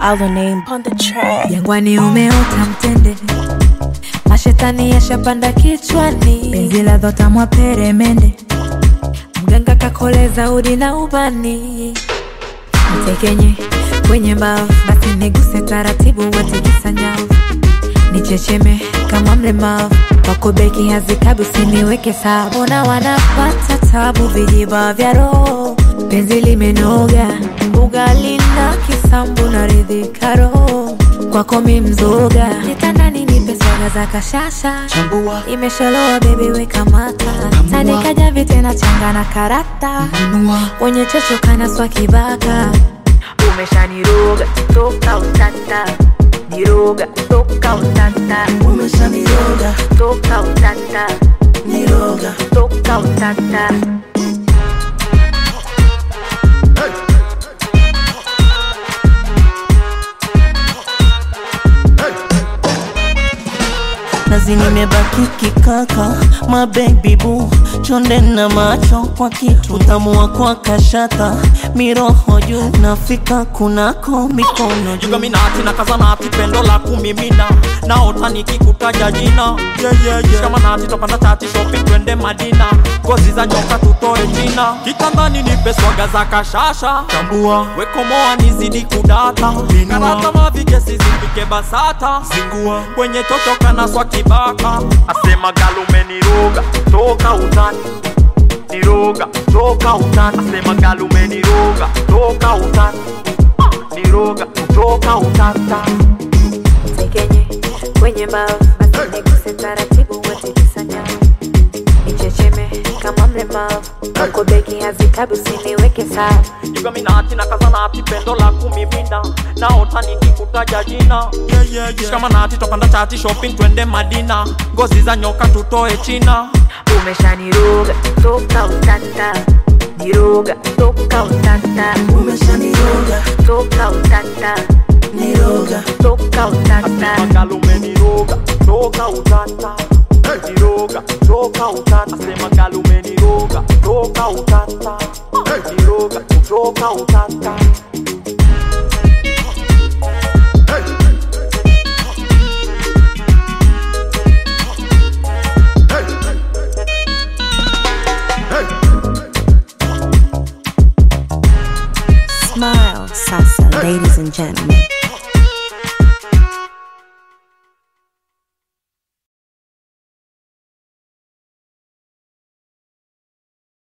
Our name on the track. Jangwani umeota mtende, mashetani yashapanda kichwani, penzi la dhotamwa peremende, mganga kakoleza udi na ubani, mtekenye kwenye mbavu, basi niguse taratibu, watikisa nyavu, nichecheme kama mlemavu wako beki hazikabi, usiniweke sawa, mbona wanapata tabu, vijiba vya roho, penzi limenoga, ugali na kisambu na ridhika roho, kwako mi mzoga, kitandani nipe swaga za kashasha, Chambua, imeshaloa bebi weka mata, tandika javi tena changa na karata, nunua, wenye chocho kana swa kibaka, umeshaniroga toka utata, niroga toka utata, umeshaniroga, toka utata, niroga. toka utata. nazi nimebaki kikaka mabebi bu chonde na macho kwa kitu utamu wa kwa kashata miroho juu nafika kunako mikono juu jugaminati na kazanati pendo la kumimina naota nikikutaja jina yeah, yeah, yeah. shikamanati topanda tati shopping twende madina ngozi za nyoka tutoe jina kitandani nipe swaga za kashasha tambua wekomoa nizidi kudata karata mavigesi zipike basata zingua kwenye chochoka na swa kibaka asema galumeniroga toka utani niroga toka utani asema galumeniroga toka utani niroga kutoka utata Tekenye kwenye mbavu, basi niguse taratibu, watikisa nyavu, nichecheme kama mlemavu, wako beki hazikabi, usiniweke sawa jugaminati na kazanati pendo la kumimina naota nikikutaja jina yeah, yeah, yeah. shikamanati topanda chati shopping twende madina ngozi za nyoka tutoe china umeshaniroga toka utata, niroga toka utata, umeshaniroga, toka utata, niroga. toka utata. galumeniroga toka utata niroga toka utata asema galumeniroga toka utata niroga toka utata Smile, salsa, ladies and gentlemen.